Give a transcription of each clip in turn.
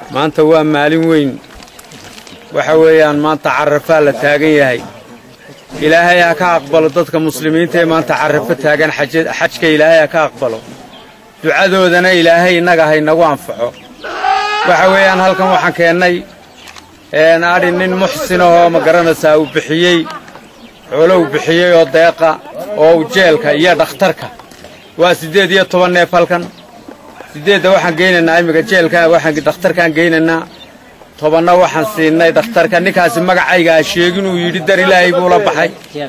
maanta waa maalin weyn waxa weeyaan maanta carrafaa la taagan yahay ilaahay ha ka aqbalo dadka muslimiinta ee maanta carrafo taagan xajka ilaahay ha ka aqbalo ducadoodana ilaahay innaga ha inagu anfaco waxa weeyaan halkan waxaan keennay adhi nin muxsinahoo ma garanaysaa uu bixiyey xoolo uu bixiyey oo deeqa oo uu jeelka iyo dhakhtarka waa siddeed iyo toban neef halkan siddeedda waxaan geynaynaa imminka jeelka waxaan dhakhtarkaan geynaynaa tobanna waxaan siinay dhakhtarka ninkaasi magacayga ha sheegin uu yidhi dar ilaahay buu la baxay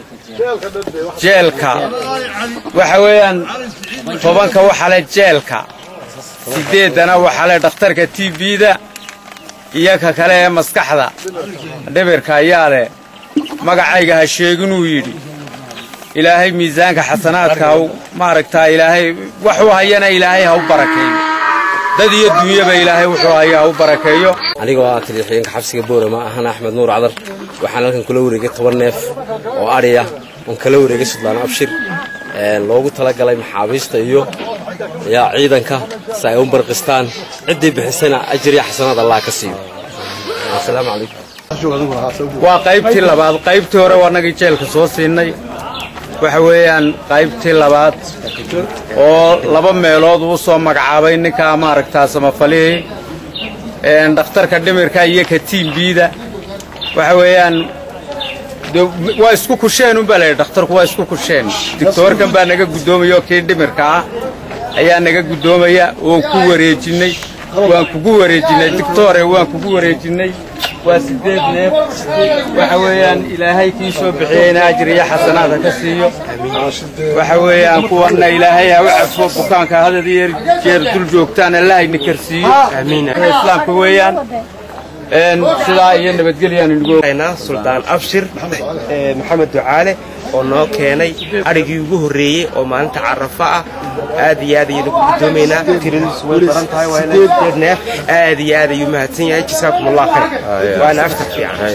jeelka waxa weeyaan tobanka waxa le jeelka siddeeddana waxa le dhakhtarka t b-da iyo ka kale ee maskaxda dhibirka ayaa leh magacayga ha sheeginuu yidhi ilaahay miisaanka xasanaadka haw maaragtaa ilaahay waxuu hayana ilaahay ha u barakeeyo dad iyo dunyaba ilaahay wuxuu haya ha u barakeeyo anigoo ah taliixiyeenka xabsiga boorama ahana axmed nuur cadar waxaan halkan kula wareegay toban neef oo adhiya oon kala wareegay sudlaan abshir loogu talagalay maxaabiista iyo yaa ciidanka si ay u barqistaan ciddii bixisana ajir iyo xasanaad allah ka siiyo asalaamu calaykum waa qaybtii labaad qaybtii hore waa nagii jeelka soo siinay waxa weeyaan qaybtii labaad oo laba meelood uu soo magacaabay ninkaa maaragtaa samafalihii dhakhtarka dhimirka iyo ka tiimbiida waxa weeyaan waa isku kusheen unbaa layidhi dhakhtarku waa isku kusheen digtoorkan baa naga guddoomaya oo kii dhimirka ah ayaa naga guddoomaya oon ku wareejinnay waan kugu wareejinnay digtoore waan kugu wareejinnay waa siddeed neef waxa weeyaan ilaahay kii soo bixiyeyna ajir iyo xasanaad ha ka siiyo waxa weeyaan kuwanna ilaahay ha u cafo bukaanka hadad iyo jeer dul joogtaan allah ayna karsiiyo islaamka weeyaan sidaa iyo nabadgelyaan suldaan abshir maxamed ducaale oo noo keenay adhigii ugu horreeyey oo maalinta carafo ah aad iyo aad ayaynu ku guddoomaynaa tiradiisu way badan tahay waa neef aad iyo aad ayuu mahadsan yahay jasaakum allah khayr waana aftar fiican